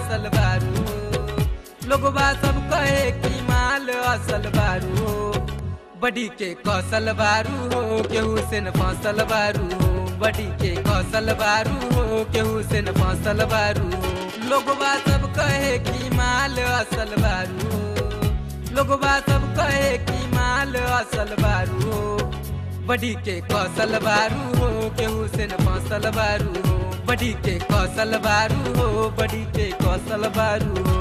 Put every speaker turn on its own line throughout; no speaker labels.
असल बारू लोगवा सब कहे कि माल असल बारू बड़ी के कौशल बारू हो केहू से न फसल बारू हो बड़ी के कौशल बारू हो केहू से न फसल बारू हो लोगवा सब कहे कि माल असल बारू लोगवा सब कहे कि माल असल बारू हो बड़ी के कौशल बारू हो केहू से न फसल बारू हो बड़ी के कौशल बारू हो बड़ी के कौशल बारू हो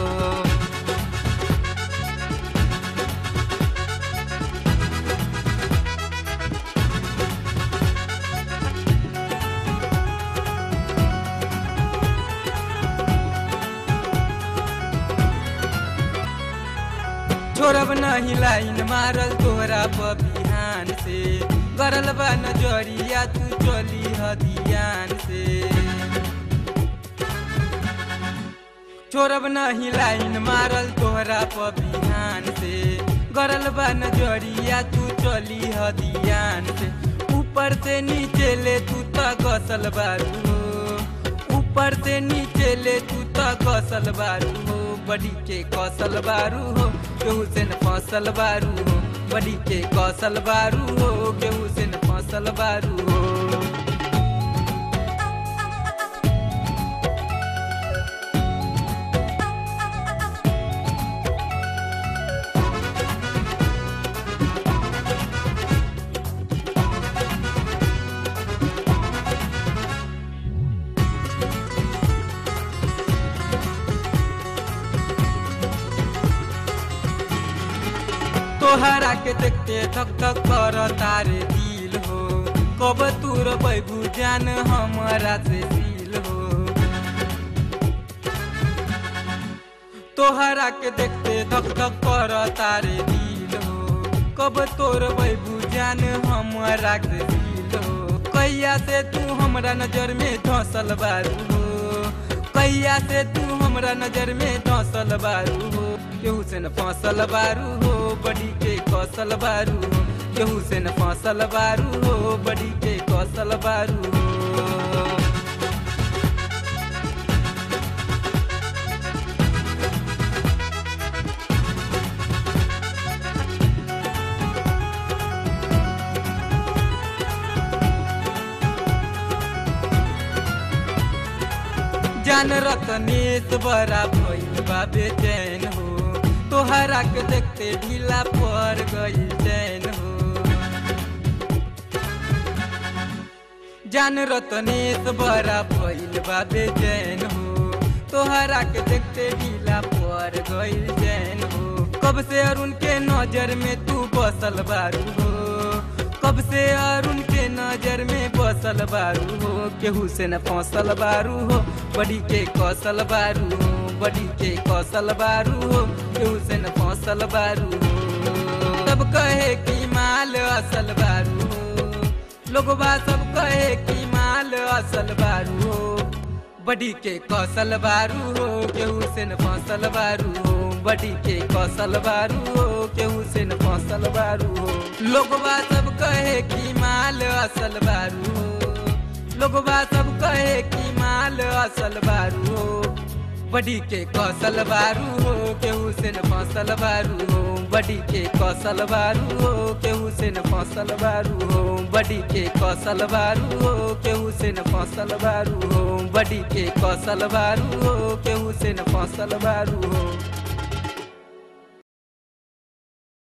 छोड़ब नहीं लाइन मारल तोहरा पर बिहान से गरल बा नजरिया तू चली हदियान से छोड़ब नहीं लाइन मारल तोहरा पर बिहान से गरल बा नजरिया तू चली हदियान से ऊपर से नीचे ले तू त गसल बारू हो ऊपर से नीचे ले तू त गसल बारू हो बड़ी के कौशल बारू हो केहू से न फसल बारू हो बड़ी के कौशल बारू हो केहू से न फसल बारू हो तोहरा के देखते धक धक कर तारे दिल हो कब तूर बैबू जान हमारा से दिल हो तोहरा के देखते धक धक कर तारे दिल हो कब तोर बैबू जान हमारा से दिल हो कैया से तू हमरा नजर में धसल बारू हो कैया से तू हमरा नजर में धसल बारू हो केहू से न फसल बारू हो बड़ी के कौशल बारू हो केहू से न फसल बारू हो बड़ी के कौशल बारू हो जान रतनेश बड़ा भइल बा बेचैन हो तोहरा के देखते ढीला पड़ गई चैन हो जान रतनेश बड़ा भइल बा बेचैन हो तोहरा के देखते ढीला पड़ गई चैन हो कब से अरुण के नजर में तू बसल बारू हो कब से अरुण के नजर में बसल बारू हो केहू से न फसल बारू हो बड़ी के कौशल बारू हो बड़ी के कौशल बारू हो केहू से न फसल बारू हो सब कहे कि माल असल बारू हो लोगवा सब कहे कि माल असल बारू हो बड़ी के कौशल बारू हो केहू से न फसल बारू हो बड़ी के कौशल बारू हो केहू से न फसल बारू हो लोगवा सब कहे कि माल असल बारू हो लोगवा सब कहे कि माल असल बारू हो बड़ी के कौशल बारू हो केहू से न फसल बारू हो बड़ी के कौशल बारू हो केहू से न फसल बारू हो बड़ी के कौशल बारू हो केहू से न फसल बारू हो बड़ी के कौशल बारू हो केहू से न फसल बारू हो